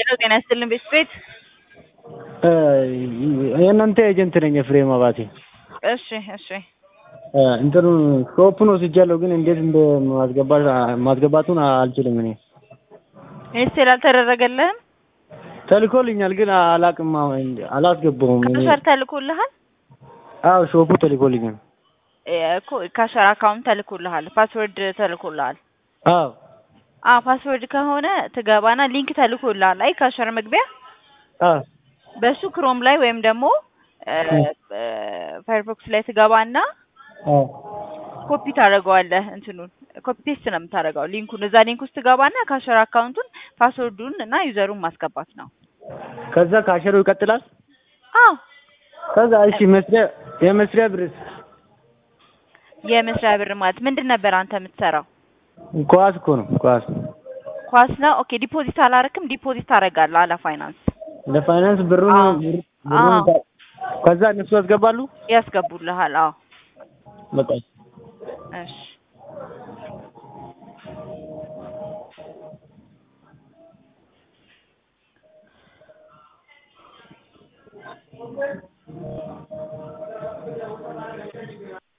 ሄሎ ጤና ይስጥልን ቤት ቤት የእናንተ ኤጀንት ነኝ ኤፍሬም አባቴ። እሺ እሺ እንትኑ ሾፑን ወስጃለሁ፣ ግን እንዴት እንደ ማስገባት ማስገባቱን አልችልም። እኔ ኢንስቴል አልተደረገልህም? ተልኮልኛል፣ ግን አላቅም አላስገባውም። እኔ ካሸር ተልኮልሃል አዎ ሾፑ ተልኮልኛል። እኮ ካሸር አካውንት ተልኮልሃል፣ ፓስወርድ ተልኮልሃል። አዎ አ ፓስወርድ ከሆነ ትገባና ሊንክ ተልኮልሃል። አይ ካሸር መግቢያ አዎ በሱ ክሮም ላይ ወይም ደግሞ ፋየርፎክስ ላይ ትገባና አዎ ኮፒ ታደርገዋለህ። እንትኑን ኮፒ ፔስት ነው የምታደርገው ሊንኩን። እዛ ሊንክ ውስጥ ትገባና ካሸር አካውንቱን ፓስወርዱን እና ዩዘሩን ማስገባት ነው። ከዛ ካሸሩ ይቀጥላል። አዎ ከዛ እሺ መስሪያ የመስሪያ ብርስ የመስሪያ ብር ማለት ምንድን ነበር አንተ የምትሰራው? ኳስ እኮ ነው ኳስ ኳስ ነው። ኦኬ ዲፖዚት አላረክም? ዲፖዚት ታደርጋለህ አለ ፋይናንስ ለፋይናንስ ብሩን አዎ። ብር- አዎ። ብሩን ከዛ እነሱ ያስገባሉ። ያስገቡልሃል። አዎ በቃ እሺ